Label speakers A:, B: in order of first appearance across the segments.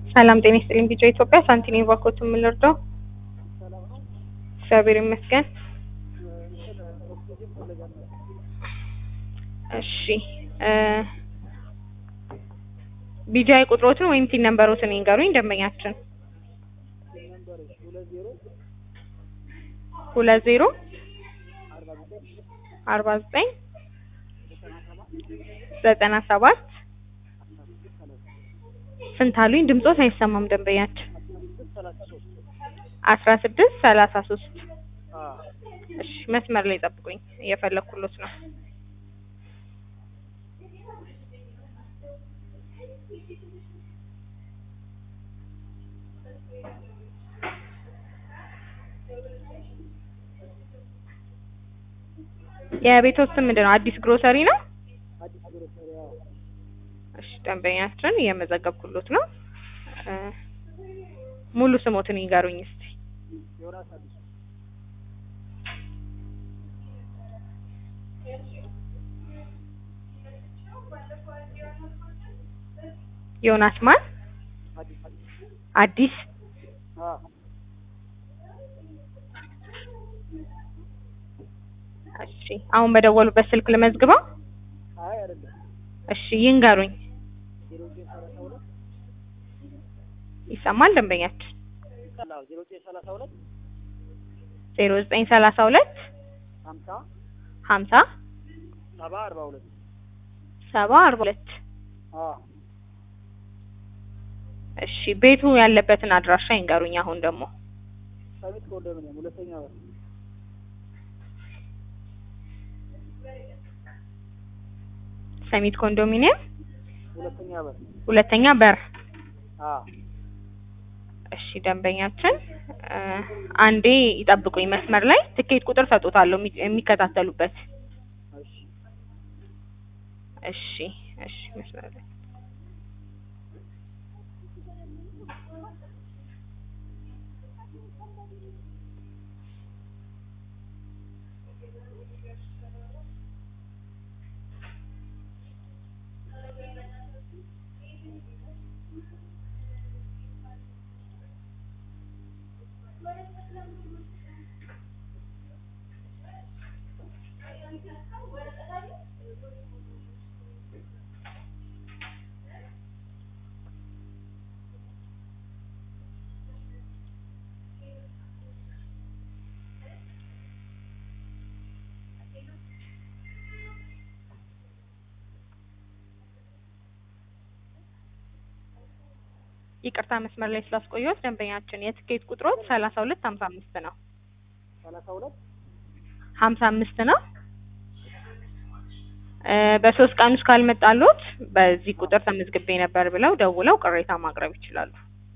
A: ሰላም ጤና ይስጥልኝ። ቢጫ ኢትዮጵያ ሳንቲኔ ባኮት የምንረዳው እግዚአብሔር ይመስገን። እሺ እ ቢጃይ ቁጥሮትን ወይም ቲን ነምበሮትን ይንገሩኝ ደንበኛችን። ሁለት ዜሮ አርባ ዘጠኝ ዘጠና ሰባት ስንት አሉኝ? ድምጾት አይሰማም ደንበኛችን። አስራ ስድስት ሰላሳ ሶስት እሺ መስመር ላይ ጠብቁኝ፣ እየፈለኩሎት ነው። የቤቶት ስም ምንድን ነው? አዲስ ግሮሰሪ ነው። እሺ ደንበኛችን እየመዘገብኩሎት ነው። እ ሙሉ ስሞትን ይንገሩኝ እስቲ። ዮናስ ማን? አዲስ እሺ አሁን በደወሉበት ስልክ ልመዝግበው። እሺ ይንገሩኝ። ይሰማል ደንበኛችን? ዜሮ ዘጠኝ ሰላሳ ሁለት ሀምሳ ሰባ አርባ ሁለት እሺ ቤቱ ያለበትን አድራሻ ይንገሩኝ። አሁን ደግሞ
B: ሰሚት ኮንዶሚኒየም ሁለተኛ በር
A: ሰሚት ኮንዶሚኒየም
B: ሁለተኛ በር
A: ሁለተኛ በር።
B: አ
A: እሺ ደንበኛችን እ አንዴ ይጠብቁኝ መስመር ላይ ትኬት ቁጥር ሰጦታለሁ የሚ- የሚከታተሉበት።
B: እሺ
A: እሺ እሺ መስመር ላይ ይቅርታ መስመር ላይ ስላስቆየሁት ደንበኛችን የትኬት ቁጥሮት ሰላሳ ሁለት ሀምሳ አምስት ነው
B: ሰላሳ ሁለት
A: ሀምሳ አምስት ነው። እ በሶስት ቀን ውስጥ ካልመጣሎት በዚህ ቁጥር ተመዝግቤ ነበር ብለው ደውለው ቅሬታ ማቅረብ ይችላሉ።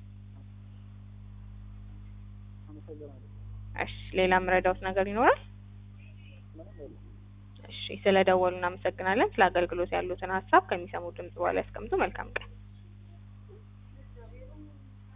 B: አመሰግናለሁ።
A: እሺ ሌላ የምረዳውት ነገር ይኖራል?
B: ምንም የለም።
A: እሺ ስለ ደወሉ እናመሰግናለን። ስለ አገልግሎት ያሉትን ሀሳብ ከሚሰሙ ድምጽ በኋላ ያስቀምጡ። መልካም ቀን።